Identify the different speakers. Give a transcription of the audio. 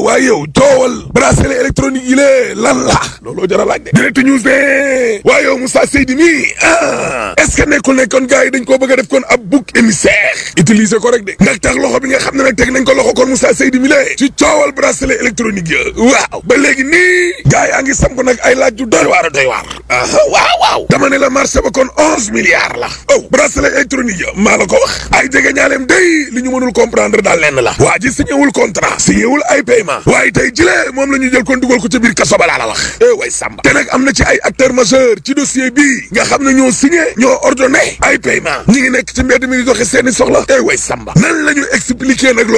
Speaker 1: waaye yow coowal bracelet électronique yi lée lan la looloo jar a laaj de direct news de waaye yow Moussa Seydi mi ah est ce que nekkul ne kon gars yi dañ koo bëgg a def kon ab bouc émissaire utiliser ko rek de ndax tax loxo bi nga xam ne nag teg nañ ko loxo kon Moussa Seydi mi lée ci coowal bracelet électronique ya waaw ba léegi nii gars yaa ngi samp nag ay laaj yu doy waar a doy waar aha waaw waaw dama ne la marché ba kon onze milliards la oh bracelet électronique ya maa la ko wax ay jege ñaaleem day li ñu mënul comprendre daal lenn la waa ji signé wul contrat signé wul ay paiement waaye tey jile moom la ñu jël kon dugal ko ca biir kaso ba laa la wax eh way samba te nag am na ci ay acteur majeur ci dossier bii nga xam ne ñoo signé ñoo ordonné ay paiement ñi ngi nekk ci mbedd mi di doxe seeni soxla eh way samba nan la ñu expliquer nag